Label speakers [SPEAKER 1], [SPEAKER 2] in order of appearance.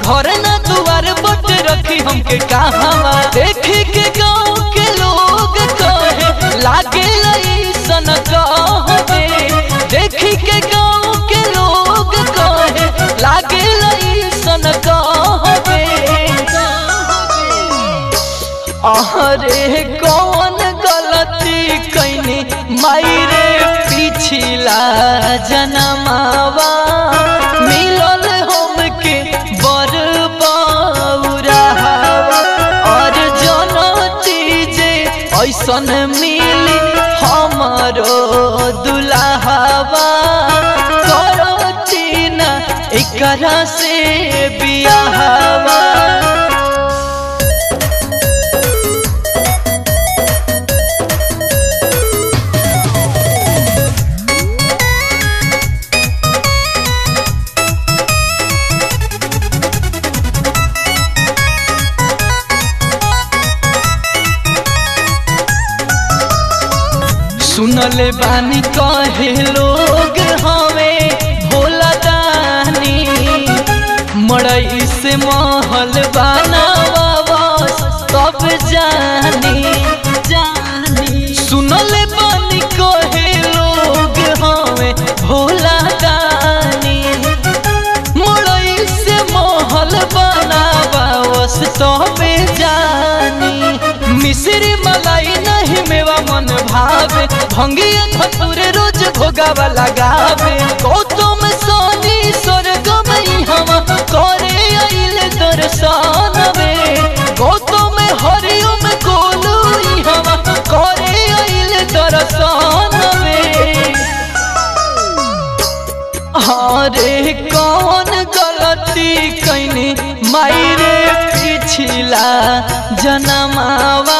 [SPEAKER 1] घर न दुआर बट रखी हमके कहावा देखी के गाँव के लोग कहे लागे सन कहबे देखी के गाँव के लोग कहे लागे सन कहबे अरे कौन गलती कैनी मायरे पिछला जनमावा मिलल हमके बर बौरावा और जनती जे ऐसन मिली हमारो दुल्हावा करती न एकरा से बियाहवा सुनले बानी कहे लोग हमें भोला दानी मड़ई से महल बनावा सब जानी जानी सुनले बानी कहे लोग हमें भोला दानी मड़ई से महल बनावा सब जानी मिश्री मलाई नहीं मेवा मन भावे भंगिया धतुरे रोज भोगावा लगावे गौतम सोनी स्वर्गम हम करे आइल दर्शन वे गौतम हरिओम गोलू हम करे आइल दर्शन वे अरे कौन गलती कैनी मायरे पिछला जनमावा